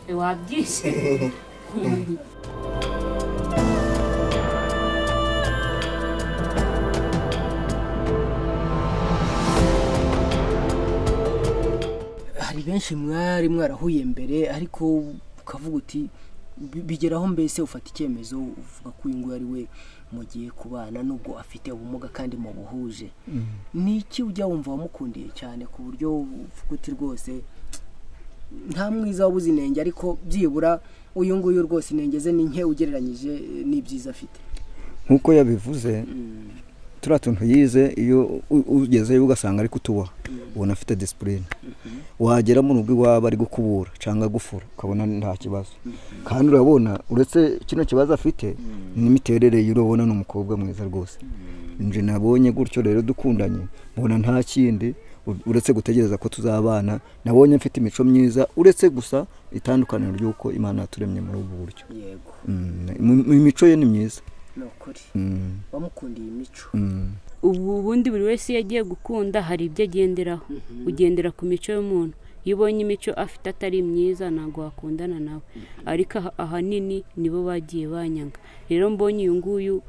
bihagije hari benshi mwari mwarahuye mbere ariko ukavuga uti bi- bigeraho mbese ufata icyemezo uvuga ko uyu nguyu ari we mugiye kubana nubwo afite ubumuga kandi mubuhuje ni iki ujya wumva wamukundiye cyane ku buryo uvuga uti rwose nta mwiza wabuze inenge ariko byibura uyu nguyu rwose inenge ze ni nke ugereranyije n'ibyiza afite nk'uko yabivuze turiya tuntu yize iyo u- ugezeyo ugasanga ari kutuba ubona afite disipurine wagera mu rugo iwaba ari gukubura cyangwa gufura ukabona nta kibazo kandi urabona uretse kino kibazo afite n'imiterere ye urabona ni umukobwa mwiza rwose nje nabonye gutyo rero dukundanye mbona nta kindi u- uretse gutegereza ko tuzabana nabonye mfite imico myiza uretse gusa itandukaniro ry'uko imana yaturemye muri ubu buryo yego Mm, mu- imico ye ni myiza ni ukuri Mm, wamukundiye imico mm. ubu ubundi buri wese iyo agiye gukunda hari ibyo agenderaho ugendera ku mico y'umuntu iyo ubonye imico afite atari myiza ntabwo wakundana nawe ariko aha- ahanini nibo bagiye banyanga rero mbonye uyu nguyu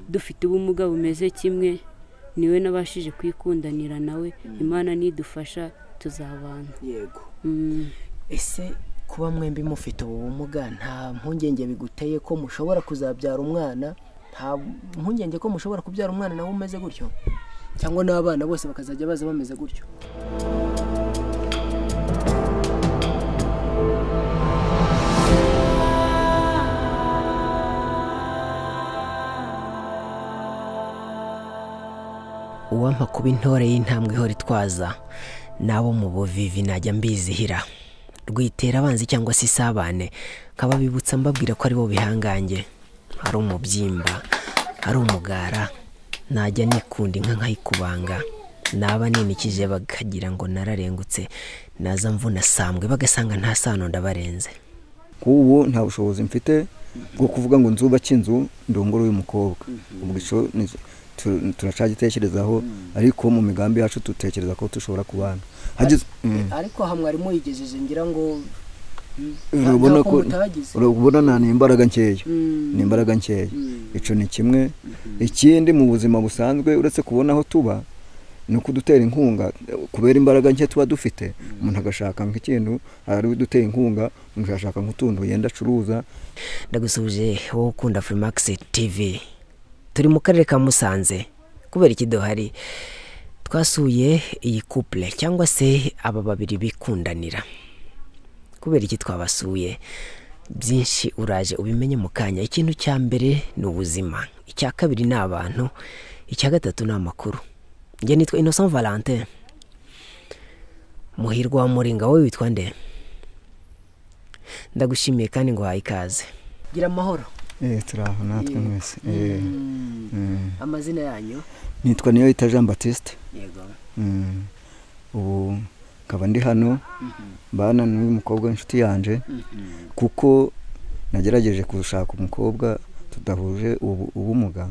dufite ubumuga bumeze kimwe niwe nabashije kwikundanira nawe imana nidufasha tuzabana yego Mm. ese kuba mwembi mufite ubu bumuga nta mpungenge biguteye ko mushobora kuzabyara umwana nta mpungenge ko mushobora kubyara umwana nawe umeze gutyo cyangwa n'abana bose bakazajya baza bameze gutyo uwampa kuba intore y'intambwe ihora itwaza n'abo mu buvivi najya mbizihira rwitera abanzi cyangwa se isabane nkababibutsa mbabwira ko ari bo bihangange ari umubyimba ari umugara najya nikunda inka nkayikubanga naba ninikije bakagira ngo nararengutse naza mvuna sambwe bagasanga nta sano ndabarenze nk'ubu nta bushobozi mfite bwo kuvuga ngo nzubake inzu ndongore uyu mukobwa ubwo icyo ni- tu- turacyagitekerezaho ariko mu migambi yacu dutekereza ko dushobora kubana hagize Mm. ariko aha mwarimu yigejeje ngira ngo urabona ko mutagize urabona nta ni imbaraga nkeya ni imbaraga nkeya icyo ni kimwe ikindi mu buzima busanzwe uretse kubona aho tuba ni ukudutera inkunga kubera imbaraga nke tuba dufite umuntu agashaka nk'ikintu hari udutera inkunga umuntu agashaka nk'utuntu yenda acuruza ndagusubije wowe ukunda Freemax TV turi mu karere ka Musanze kubera iki duhari twasuye iyi couple cyangwa se aba babiri bikundanira kubera iki twabasuye byinshi uraje ubimenye mu kanya ikintu cya mbere ni ubuzima icya kabiri ni abantu icya gatatu ni amakuru njye nitwa Innocent Valentin muhirwa wa muringa wowe witwa nde ndagushimiye kandi ngo uhaye ikaze gira amahoro Eh, turi aho natwe mwese Eh, mm. amazina yanyu nitwa niyo yita jean batiste yego Mm. ubu nkaba ndi hano mbana n'uyu mukobwa w'inshuti yanjye kuko nagerageje gushaka umukobwa tudahuje ubu- ubumuga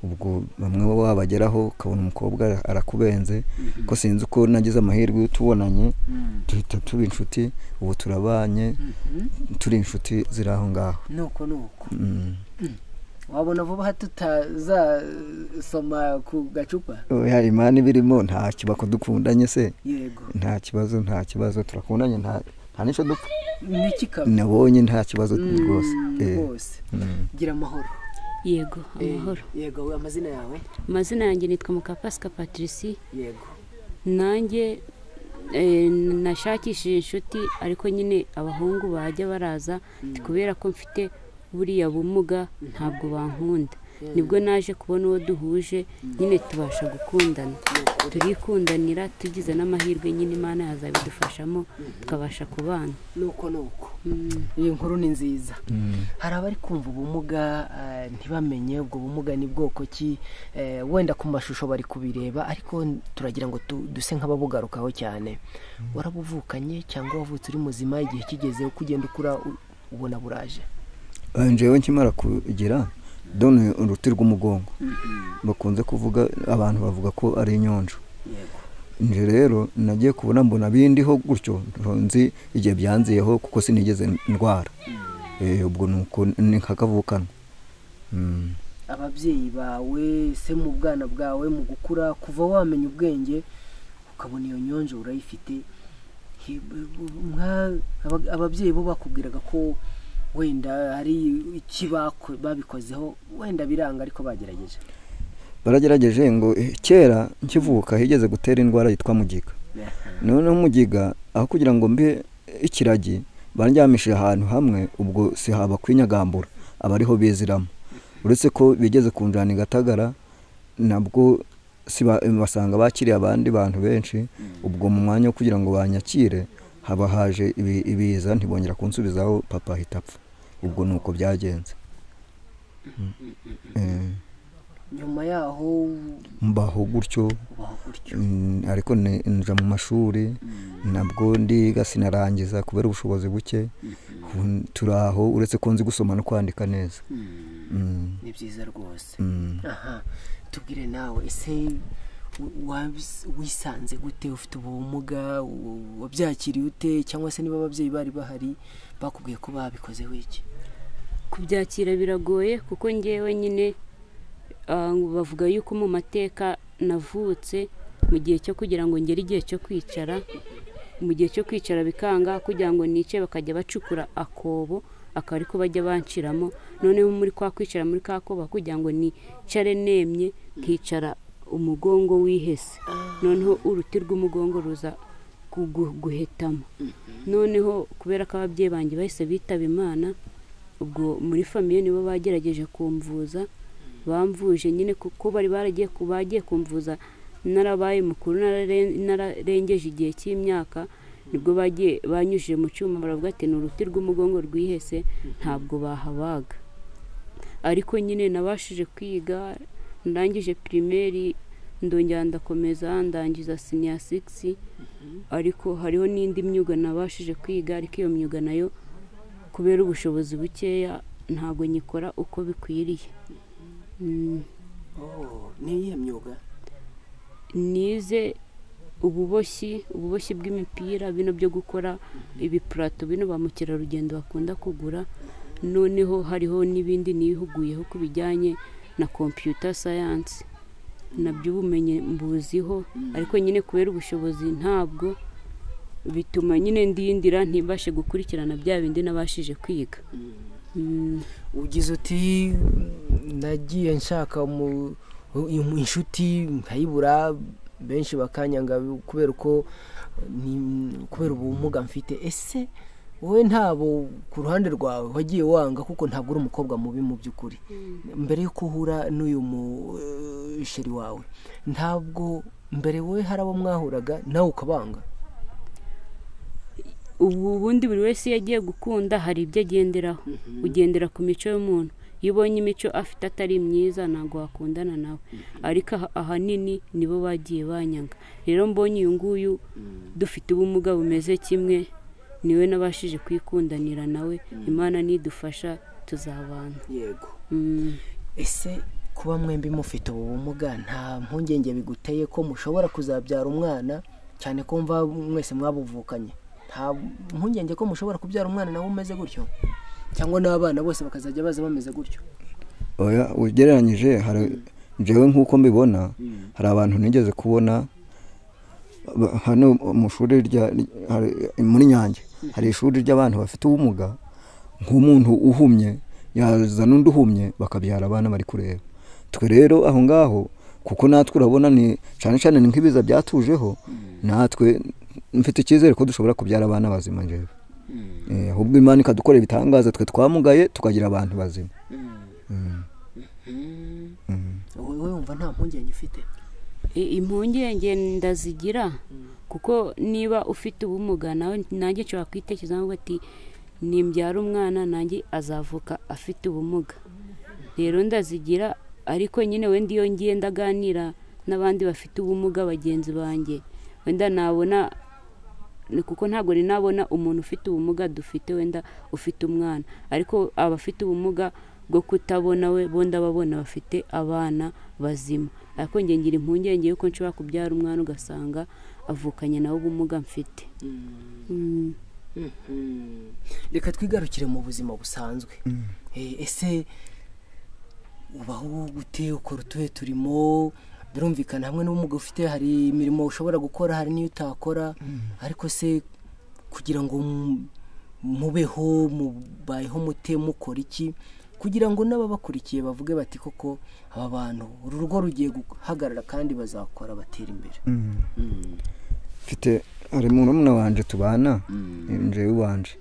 ubwo bamwe bo wabageraho ukabona umukobwa ara- arakubenze ko sinzi uko nagize amahirwe iyo tubonanye duhita tuba inshuti ubu turabanye turi inshuti ziri aho ngaho nuko nuko Mm. wabona vuba aha tutazasoma ku gacupa oya imana iba irimo nta kiba dukundanye se yego nta kibazo nta kibazo turakundanye nta nta n'icyo dupfa niki kaba nabonye nta kibazo Mm, rwose Eh, rwose mm. gira amahoro yego amahoro Eh, yego we, amazina yawe amazina yanjye nitwa mukapasika patricie yego nanjye eh, nashakishije inshuti ariko nyine abahungu bajya baraza ati kubera ko mfite buriya bumuga ntabwo bankunda nibwo naje kubona uwo duhuje nyine tubasha gukundana turikundanira tugize n'amahirwe nyine imana yazabidufashamo tukabasha kubana nuko nuko iyi nkuru ni nziza hari abari kumva ubumuga eh, ntibamenye ubwo bumuga ni bwoko ki eh, wenda ku mashusho bari kubireba ariko turagira ngo tu- duse nk'ababugarukaho cyane warabuvukanye cyangwa wavutse uri muzima igihe kigeze uko ugenda ukura u- ubona buraje Eh, njyewe nkimara kugira done uruti rw'umugongo bakunze kuvuga abantu bavuga ko ari inyonjo nje rero nagiye kubona mbona bindiho gutyo nzi igihe byanziyeho kuko sinigeze ndwara Eh, ubwo ni uko ni nk'akavukano Mm. ababyeyi bawe se mu bwana bwawe mu gukura kuva wamenya ubwenge ukabona iyo nyonje urayifite Hi- b- b- mwa- aba- ababyeyi bo bakubwiraga ko wenda hari iki bako- babikozeho wenda biranga ariko bagerageje baragerageje ngo eh, kera nkivuka higeze gutera indwara yitwa mugiga noneho umugiga aho kugira ngo mbe ikiragi bandyamishije ahantu hamwe ubwo sihaba kwinyagambura aba ariho biziramo uretse ko bigeze kunjana i gatagara nabwo siba- basanga bakiriye abandi bantu benshi ubwo mu mwanya wo kugira ngo banyakire haba haje ibi- ibiza ntibongera kunsubizaho papa ahita apfa ubwo ni uko byagenze Eh, nyuma yaho mbaho gutyo ubaho gutyo Mm, ariko ni- nja mu mashuri nabwo ndiga sinarangiza kubera ubushobozi buke Ubu turi aho uretse ko nzi gusoma no kwandika neza Mm, Mm, ni byiza rwose mm. aha tubwire nawe ese w- wabis- wisanze gute ufite ubumuga w- wabyakiriye ute cyangwa se niba ababyeyi bari bahari bakubwiye ko babikozeho iki kubyakira biragoye kuko ngewe nyine ah, bavuga yuko mu mateka navutse mu gihe cyo kugira ngo ngere igihe cyo kwicara mu gihe cyo kwicara bikanga kugira ngo nice bakajya bacukura akobo akaba ariko bajya banciramo noneho muri kwa kwicara muri ka koba kugira ngo nicare nemye nkicara umugongo wihese noneho uruti rw'umugongo ruza kugu- guhetamo noneho kubera ko ababyeyi banjye bahise bitaba imana ubwo muri famiye nibo bagerageje kumvuza bamvuje nyine kuko bari baragiye ku- bagiye kumvuza narabaye mukuru narare- nararengeje igihe cy'imyaka nibwo bagiye banyujije mu cyuma baravuga ati ni uruti rw'umugongo rwihese ntabwo bahabaga ariko nyine nabashije kwiga ndangije pirimeri ndongera ndakomeza ndangiza siniya sigisi ariko hariho n'indi myuga nabashije kwiga ariko iyo myuga nayo kubera ubushobozi bukeya ntabwo nyikora uko bikwiriye Mm, niyihe myuga nize ububoshyi ububoshyi bw'imipira bino byo gukora ibipurato bino ba mukerarugendo bakunda kugura noneho hariho n'ibindi nihuguyeho ku bijyanye na kompiyuta sayansi nabyo ubumenyi mbuziho ariko nyine kubera ubushobozi ntabwo bituma nyine ndindira ntibashe gukurikirana bya bindi nabashije kwiga Mm. ugize uti nagiye nshaka mu- mu- inshuti nkayibura benshi bakanyanga kubera uko ni- kubera ubumuga mfite ese wowe ntabo ku ruhande rwawe wagiye wanga kuko ntabwo uri umukobwa mubi mu by'ukuri mbere y'uko uhura n'uyu musheri wawe ntabwo mbere wowe hari abo mwahuraga nawe ukabanga ubu ubundi buri wese iyo agiye gukunda hari ibyo agenderaho ugendera ku mico y'umuntu iyo ubonye imico afite atari myiza ntabwo wakundana nawe ariko aha- ahanini nibo bagiye banyanga rero mbonye uyu nguyu dufite ubumuga bumeze kimwe niwe nabashije kwikundanira nawe imana nidufasha tuzabana yego Mm. ese kuba mwembi mufite ubu bumuga nta mpungenge biguteye ko mushobora kuzabyara umwana cyane ko mva mwese mwabuvukanye nta mpungenge ko mushobora kubyara umwana nawe umeze gutyo cyangwa n'abana bose bakazajya baza bameze gutyo oya ugereranyije hari njyewe nk'uko mbibona hari abantu nigeze kubona ba- hano mu shuri rya hari- muri nyange hari ishuri ry'abantu bafite ubumuga nk'umuntu uhumye yaza n'undi uhumye bakabyara abana bari kureba twe rero aho ngaho kuko natwe urabona ni cyane cyane ni nk'ibiza byatujeho natwe mfite icyizere ko dushobora kubyara abana bazima njyewe Eh, ahubwo imana ikadukora ibitangaza twe twamugaye tukagira abantu bazima Mm. Mm. wowe wumva nta mpungenge ufite I- impungenge ndazigira kuko niba ufite ubumuga nawe nanjye nshobora kwitekerezaho ngo ati nimbyara umwana nanjye azavuka afite ubumuga rero ndazigira ariko nyine wenda iyo ngiye ndaganira n'abandi bafite ubumuga bagenzi banjye wenda nabona ni kuko ntabwo ni nabona umuntu ufite ubumuga dufite wenda ufite umwana ariko abafite ubumuga bwo kutabona we bo ndababona bafite abana bazima ariko njye ngira impungenge yuko nshobora kubyara umwana ugasanga avukanye nawe ubumuga mfite Mm. Mhm. reka twigarukire mu buzima busanzwe Eh, ese ubaho gute ukora utuhe turimo birumvikana hamwe n'ubumuga ufite hari imirimo ushobora gukora hari n'iyo utakora ariko se kugira ngo mu- mubeho mubayeho mute mukora iki kugira ngo n'ababakurikiye bavuge bati koko aba bantu uru rugo rugiye guhagarara kandi bazakora batera imbere Mm. Mm. mfite hari murumuna wanje tubana Mm. njyewe ubanje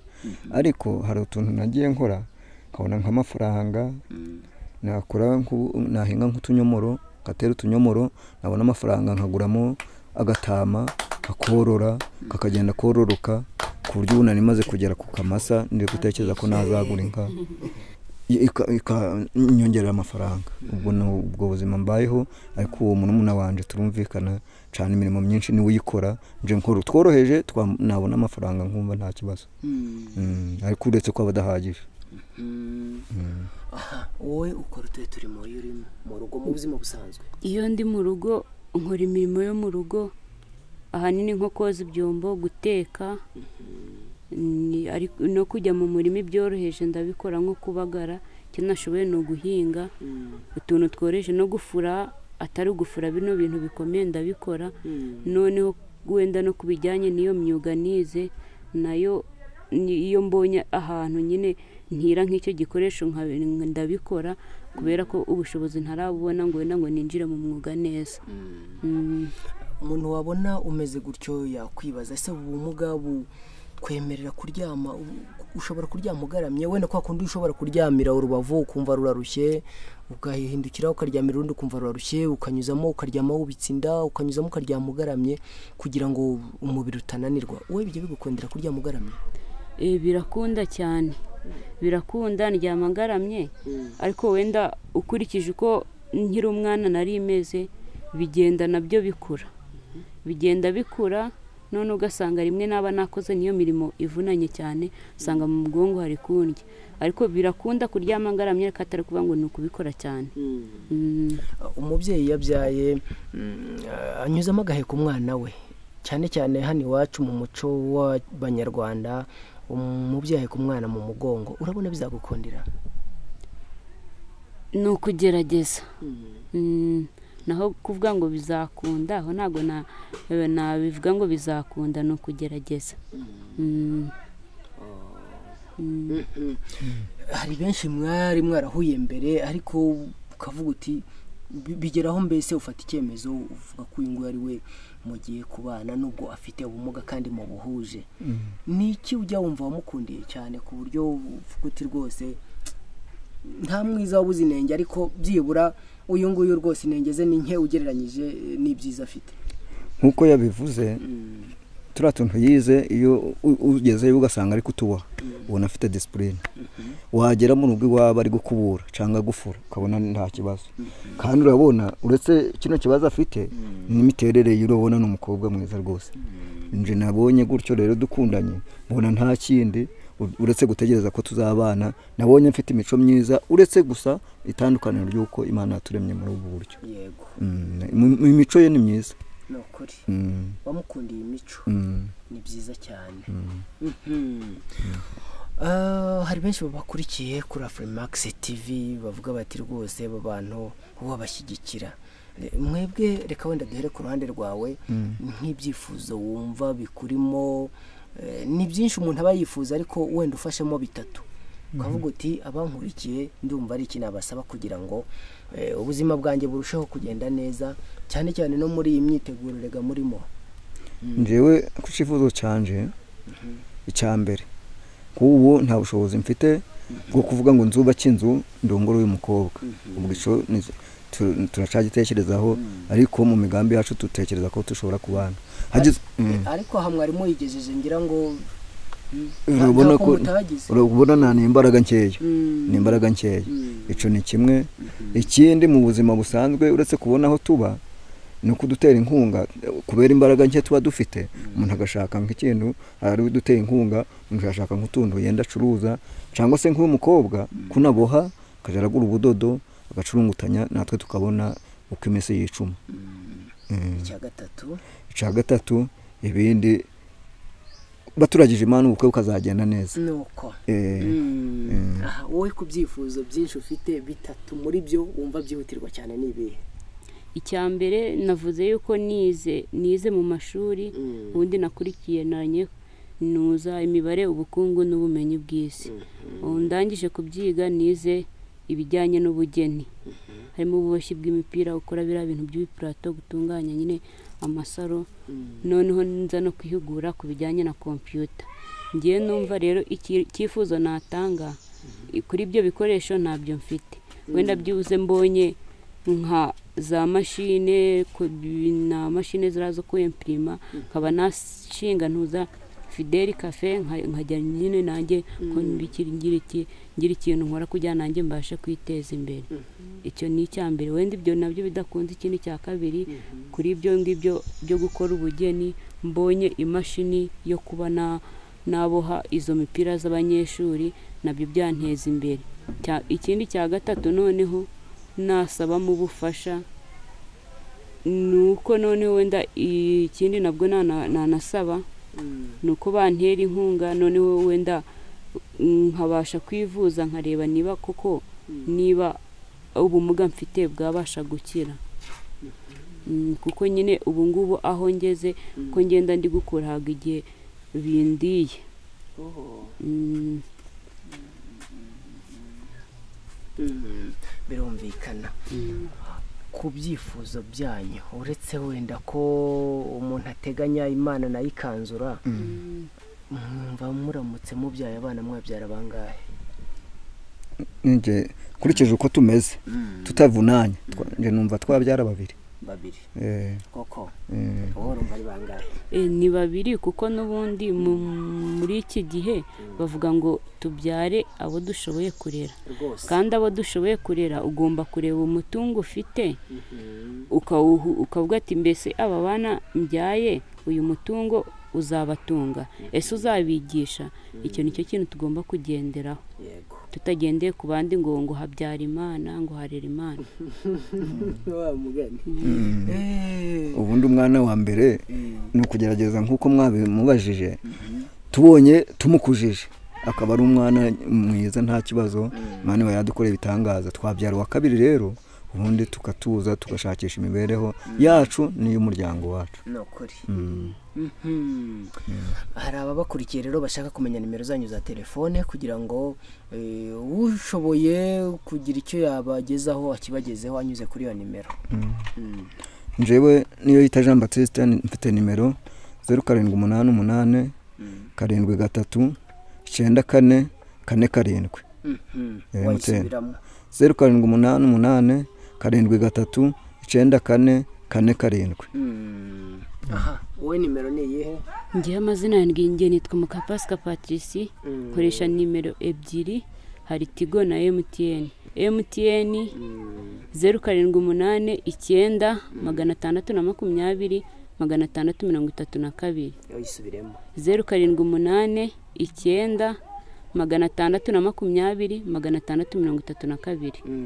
ariko hari utuntu nagiye nkora nkabona nk'amafaranga Mm. nakora nk'u- nahinga nk'utunyomoro ngatera utunyomoro nabona amafaranga nkaguramo agatama kakorora kakagenda kororoka ku buryo ubu nari maze kugera ku kamasa ndi gutekereza ko nazagura inka I- ika- ika- inyongerera amafaranga ubwo ni ubwo buzima mbayeho ariko uwo murumuna wanje turumvikana cyane imirimo myinshi niwe uyikora nje nkora utworoheje twa- nabona amafaranga nkumva nta kibazo Mm. Mm, ariko uretse ko aba adahagije Mm. aha wowe ukora utuhe turimo iyo uri mu rugo mu buzima busanzwe iyo ndi mu rugo nkora imirimo yo mu rugo ahanini nko koza ibyombo guteka ni- ariko- no kujya mu murima ibyoroheje ndabikora nko kubagara icyo nashoboye ni uguhinga utuntu tworoheje no gufura atari ugufura bino bintu bikomeye ndabikora noneho wenda no ku bijyanye n'iyo myuga nize nayo ni- iyo mbonye ahantu nyine ntira nk'icyo gikoresho nka- ndabikora kubera ko ubushobozi ntarabubona ngo wenda ngo ninjire mu mwuga neza Mm. umuntu wabona umeze gutyo yakwibaza ese ubu bumuga bukwemerera kuryama u- ushobora kuryama ugaramye wenda kwa kundi ushobora kuryamira urubavu ukumva rurarushye ugahindukira ukaryamira urundi ukumva rurarushye ukanyuzamo ukaryama wubitse inda ukanyuzamo ukaryama ugaramye kugira ngo umubiri utananirwa wowe bijya bigukundira kuryama ugaramye Eh, birakunda cyane birakunda ndyama ngaramye ariko wenda ukurikije uko nkiri umwana nari imeze bigenda nabyo bikura bigenda bikura none ugasanga rimwe naba nakoze niyo mirimo ivunanye cyane usanga mu bwonko hari kundya ariko birakunda kuryama ngaramye ariko atari kuvuga ngo ni ukubikora cyane Mm. umubyeyi yabyaye mm, ah, anyuzamo agaheka umwana we cyane cyane hano iwacu mu muco w'abanyarwanda umubyeyi aheka umwana mu mugongo urabona bizagukundira ni ukugerageza Mm, naho kuvuga ngo bizakunda aho ntabwo na- eh, nabivuga ngo bizakunda ni ukugerageza Mm, mm. hari benshi mwari mwarahuye mbere ariko ukavuga uti "Bi- bigeraho mbese ufata icyemezo uvuga ko uyu nguyu ari we mugiye kubana nubwo afite ubumuga kandi mubuhuje ni iki ujya wumva wamukundiye cyane ku buryo uvuga uti rwose nta mwiza wabuze inenge ariko byibura uyu nguyu rwose inenge ze ni nke ugereranyije n'ibyiza afite nk'uko yabivuze turiya tuntu yize iyo u- ugezeyo ugasanga ari kutuba ubona afite disipurine wagera mu rugo iwaba ari gukubura cyangwa gufura ukabona nta kibazo kandi urabona uretse kino kibazo afite n'imiterere y'urabona ni umukobwa mwiza rwose nje nabonye gutyo rero dukundanye mbona nta kindi u- uretse gutegereza ko tuzabana nabonye mfite imico myiza uretse gusa itandukaniro ry'uko imana yaturemye muri ubu buryo yego Mm, mu- mu mico ye ni myiza ni ukuri Mm, wamukundiye imico mm. ni byiza cyane Mhm. Ah, hari benshi babakurikiye kuri afurimakisi tivi bavuga bati rwose aba bantu wabashyigikira Eh, mwebwe reka wenda duhere ku ruhande rwawe nk'ibyifuzo wumva bikurimo eh, ni byinshi umuntu aba yifuza ariko wenda ufashemo bitatu ukavuga uti abankurikiye ndumva ari iki nabasaba kugira ngo eh, ubuzima bwanjye burusheho kugenda neza cyane cyane no muri iyi myitegurorega murimo njyewe ku cyifuzo cyanje icya mbere kuri ubu nta bushobozi mfite bwo kuvuga ngo nzubake inzu ndongore uyu mukobwa ubwo icyo ni- tu- turacyagitekerezaho ariko mu migambi yacu dutekereza ko dushobora kubana Hagize- Mm. ariko aha mwari muyigejeje ngira ngo mm, urabona ntabwo ko mutahagize urabona nta ni imbaraga nkeya Mm. ni imbaraga nkeya Mm. icyo ni kimwe ikindi mu buzima busanzwe uretse kubona aho tuba ni ukudutera inkunga kubera imbaraga nke tuba dufite umuntu agashaka nk'ikintu ari we udutera inkunga umuntu agashaka nk'utuntu yenda acuruza cyangwa se nk'uyu mukobwa ko unaboha akajya aragura ubudodo agacurungutanya natwe tukabona uko iminsi yicuma Mm. icya gatatu icya gatatu ibindi baturagije impano ubukwe bukazagenda neza ni uko Eh, Mm. Mm. aha wowe ku byifuzo byinshi ufite bitatu muri byo wumva byihutirwa cyane ni ibihe icya mbere navuze yuko nize nize mu mashuri Mm. ubundi nakurikiye nanye nuza imibare ubukungu n'ubumenyi bw'isi ubu ndangije kubyiga nize ibijyanye n'ubugeni harimo ububoshyi bw'imipira ukora biriya bintu by'ibipurato gutunganya nyine amasaro noneho nza no kwihugura ku bijyanye na kompiyuta ngiye numva rero iki- icyifuzo natanga i- kuri ibyo bikoresho ntabyo mfite wenda byibuze mbonye nka za mashine ku- na mashine ziriya zo kwempirima nkaba nashinga ntuza fideli kafe nka- nkajya nyine nanjye ko mbikiri- ngira iki- ngira ikintu nkora kugira nanjye mbashe kwiteza imbere icyo ni icya mbere wenda ibyo nabyo bidakunze ikindi cya kabiri kuri ibyo ngibyo byo gukora ubugeni mbonye imashini yo kuba na- naboha izo mipira z'abanyeshuri nabyo byanteza imbere Cya- ikindi cya gatatu noneho nasabamo ubufasha ni uko noneho wenda ikindi nabwo nana- nanasaba Mm. ni uko bantera inkunga noneho wenda nkabasha kwivuza nkareba niba koko niba ubumuga mfite bwabasha gukira Mm, kuko nyine ubu ngubu aho ngeze ko ngenda ndi gukura haga igihe bindiye Oh. Mm, Mm. birumvikana ku byifuzo byanyu uretse wenda ko umuntu ateganya imana nayo ikanzura mwumva muramutse mubyaye abana mwabyara bangahe ninjye nkurikije uko tumeze tutavunanye twa- njye numva twabyara babiri babiri Eh, koko eh, wowe urumva ari bangahe e, ni babiri kuko n'ubundi mu- muri iki gihe bavuga ngo tubyare abo dushoboye kurera rwose kandi abo dushoboye kurera ugomba kureba umutungo ufite Mhm. ukawuhu- ukavuga ati mbese aba bana mbyaye uyu mutungo uzabatunga ese uzabigisha icyo ni cyo kintu tugomba kugenderaho yego tutagendeye ku bandi ngo ngo habyara imana ngo harera imana wa mugani Eh. ubundi umwana wa mbere Eh. ni ukugerageza nk'uko mwabimubajije tubonye tumukujije akaba ari umwana mwiza nta kibazo umwana we yadukoreye ibitangaza twabyara uwa kabiri rero ubundi tukatuza tugashakisha imibereho yacu n'iy'umuryango wacu ni ukuri Mm. Mhm. hari ababakurikiye rero bashaka kumenya nimero zanyu za telefone kugira ngo eh, ushoboye kugira icyo yabagezaho akibagezeho anyuze kuri iyo nimero Mm. njyewe niyo yita jean batiste mfite nimero zeru karindwi umunani umunani Mm. karindwi gatatu icyenda kane kane karindwi Mhm. Eh, wayisubiramo zeru karindwi umunani umunani karindwi gatatu icyenda kane kane karindwi Mm. aha wowe nimero ni iyihe ngewe amazina yanjye ngiye nitwa mukapasika patrici Mm. nkoresha nimero ebyiri hari tigo na emutiyeni emutiyeni Mm. zeru karindwi umunani icyenda magana atandatu na makumyabiri magana atandatu mirongo itatu na kabiri wayisubiremo zeru karindwi umunani icyenda magana atandatu na makumyabiri magana atandatu mirongo itatu na kabiri Mm.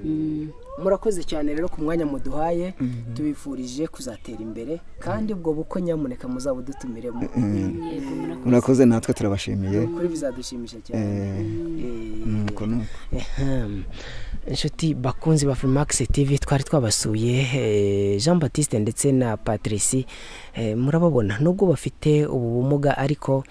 Mm. murakoze cyane rero ku mwanya muduhaye tubifurije kuzatera imbere kandi ubwo bukwe nyamuneka muzaba udutumiremo yego murakoze murakoze natwe turabashimiye kuri bizadushimisha cyane Eh, Eh, mm, uko ni uko. Ehem. inshuti bakunzi ba Max TV twari twabasuye eh, Jean Baptiste ndetse na Patrici eh, murababona nubwo bafite ubu bumuga ariko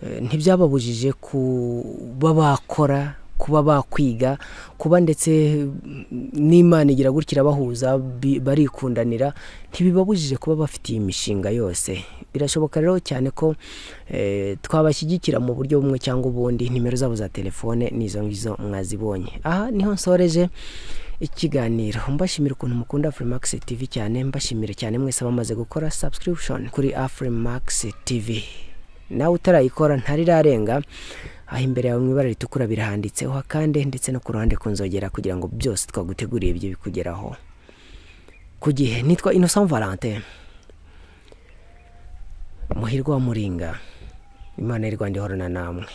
eh, ntibyababujije kuba bakora kuba bakwiga kuba ndetse mm, n'imana igira gutya irabahuza bi- barikundanira ntibibabujije kuba bafite iyi mishinga yose birashoboka rero cyane ko eh, twabashyigikira mu buryo bumwe cyangwa ubundi nimero zabo za telefone n'izo ngizo mwazibonye aha niho nsoreje ikiganiro mbashimira ukuntu mukunda afrimax tv cyane mbashimira cyane mwese abamaze gukora subscription kuri afrimax tv nawe utarayikora ntarirarenga aho imbere yawe mu ibara ritukura birahanditseho akande ndetse no ku ruhande ku nzogera kugira ngo byose twaguteguriye bijye bikugeraho ku gihe nitwa innocent valentin muhirwa wa muringa imana y'u rwanda ihorana namwe